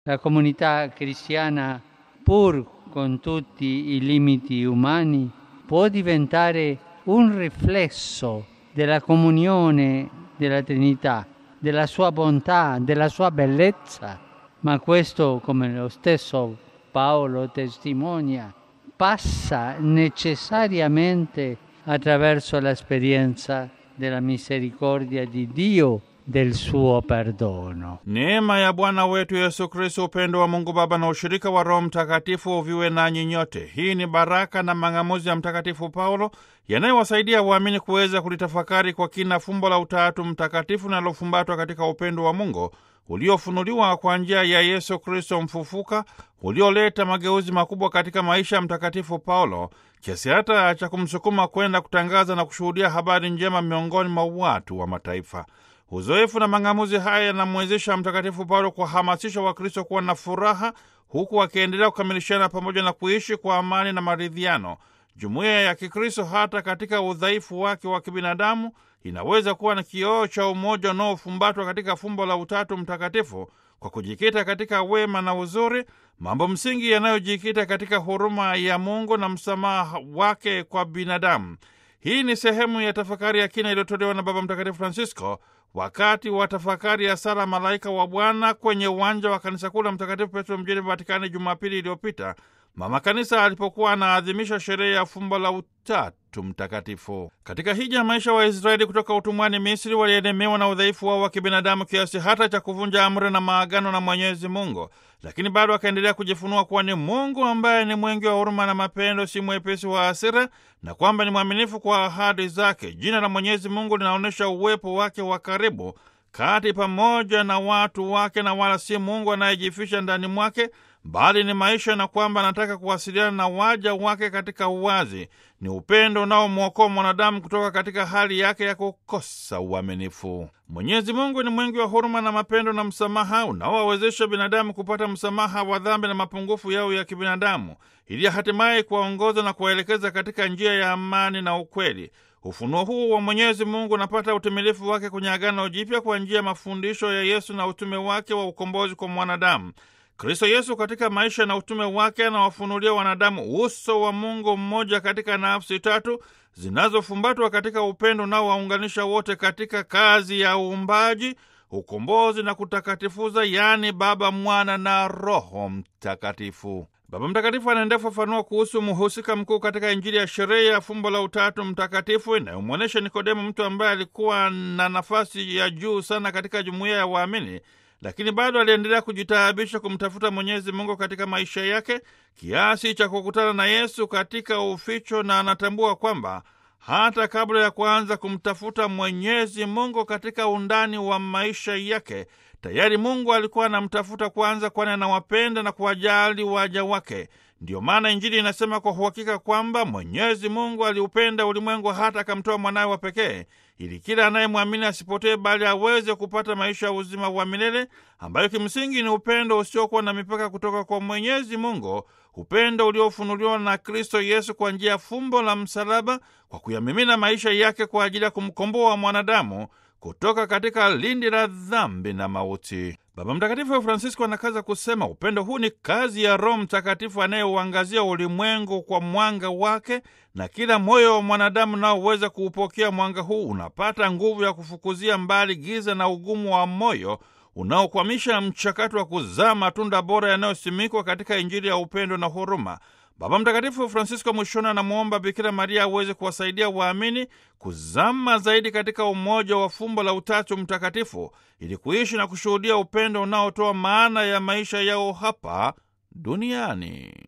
La comunità cristiana, pur con tutti i limiti umani, può diventare un riflesso della comunione della Trinità, della sua bontà, della sua bellezza, ma questo, come lo stesso Paolo testimonia, passa necessariamente attraverso l'esperienza della misericordia di Dio, del suo perdono. Neema ya Bwana wetu Yesu Kristo, upendo wa Mungu Baba na ushirika wa Roho Mtakatifu viwe nanyi nyote. Hii ni baraka na mang'amuzi ya Mtakatifu Paulo yanayowasaidia waamini kuweza kulitafakari kwa kina fumbo la Utatu Mtakatifu linalofumbatwa katika upendo wa Mungu uliofunuliwa kwa njia ya Yesu Kristo mfufuka, ulioleta mageuzi makubwa katika maisha ya Mtakatifu Paulo kiasi hata cha kumsukuma kwenda kutangaza na kushuhudia habari njema miongoni mwa watu wa mataifa. Uzoefu na mang'amuzi haya yanamwezesha Mtakatifu Paulo kuwahamasisha Wakristo kuwa na furaha, huku wakiendelea kukamilishana pamoja na kuishi kwa amani na maridhiano. Jumuiya ya Kikristo, hata katika udhaifu wake wa kibinadamu, inaweza kuwa na kioo cha umoja unaofumbatwa katika fumbo la Utatu Mtakatifu kwa kujikita katika wema na uzuri, mambo msingi yanayojikita katika huruma ya Mungu na msamaha wake kwa binadamu. Hii ni sehemu ya tafakari ya kina iliyotolewa na Baba Mtakatifu Francisco wakati wa tafakari ya sala Malaika wa Bwana kwenye uwanja wa kanisa kuu la Mtakatifu Petro mjini Vatikani Jumapili iliyopita, mama kanisa alipokuwa anaadhimisha sherehe ya fumbo la Utatu Mtakatifu. Katika hija ya maisha wa Israeli kutoka utumwani Misri, walienemewa na udhaifu wao wa kibinadamu kiasi hata cha kuvunja amri na maagano na Mwenyezi Mungu, lakini bado akaendelea kujifunua kuwa ni Mungu ambaye ni mwingi wa huruma na mapendo, si mwepesi wa hasira, na kwamba ni mwaminifu kwa ahadi zake. Jina la Mwenyezi Mungu linaonyesha uwepo wake wa karibu kati pamoja na watu wake, na wala si Mungu anayejifisha ndani mwake, bali ni maisha, na kwamba anataka kuwasiliana na waja wake katika uwazi. Ni upendo unaomwokoa mwanadamu kutoka katika hali yake ya kukosa uaminifu. Mwenyezi Mungu ni mwingi wa huruma na mapendo na msamaha unaowawezesha binadamu kupata msamaha wa dhambi na mapungufu yao ya kibinadamu, ili hatimaye kuwaongoza na kuwaelekeza katika njia ya amani na ukweli. Ufunuo huu wa Mwenyezi Mungu unapata utimilifu wake kwenye Agano Jipya kwa njia ya mafundisho ya Yesu na utume wake wa ukombozi kwa mwanadamu. Kristo Yesu katika maisha na utume wake anawafunulia wanadamu uso wa Mungu mmoja katika nafsi tatu zinazofumbatwa katika upendo unaowaunganisha wote katika kazi ya uumbaji, ukombozi na kutakatifuza, yaani Baba, Mwana na Roho Mtakatifu. Baba Mtakatifu anaendelea kufafanua kuhusu mhusika mkuu katika Injili ya sherehe ya fumbo la Utatu Mtakatifu inayomwonyesha Nikodemo, mtu ambaye alikuwa na nafasi ya juu sana katika jumuiya ya waamini lakini bado aliendelea kujitaabisha kumtafuta Mwenyezi Mungu katika maisha yake kiasi cha kukutana na Yesu katika uficho, na anatambua kwamba hata kabla ya kuanza kumtafuta Mwenyezi Mungu katika undani wa maisha yake, tayari Mungu alikuwa anamtafuta kwanza, kwani anawapenda na kuwajali waja wake. Ndiyo maana Injili inasema kwa uhakika kwamba Mwenyezi Mungu aliupenda ulimwengu hata akamtoa mwanawe wa pekee ili kila anayemwamini asipotee bali aweze kupata maisha ya uzima wa milele, ambayo kimsingi ni upendo usiokuwa na mipaka kutoka kwa Mwenyezi Mungu, upendo uliofunuliwa na Kristo Yesu kwa njia ya fumbo la msalaba, kwa kuyamimina maisha yake kwa ajili ya kumkomboa mwanadamu kutoka katika lindi la dhambi na mauti. Baba Mtakatifu Francisco anakaza kusema upendo huu ni kazi ya Roho Mtakatifu anayeuangazia ulimwengu kwa mwanga wake, na kila moyo wa mwanadamu unaoweza kuupokea mwanga huu unapata nguvu ya kufukuzia mbali giza na ugumu wa moyo unaokwamisha mchakato wa kuzaa matunda bora yanayosimikwa katika Injili ya upendo na huruma. Baba Mtakatifu Francisco mwishoni anamwomba Bikira Maria aweze kuwasaidia waamini kuzama zaidi katika umoja wa fumbo la Utatu Mtakatifu ili kuishi na kushuhudia upendo unaotoa maana ya maisha yao hapa duniani.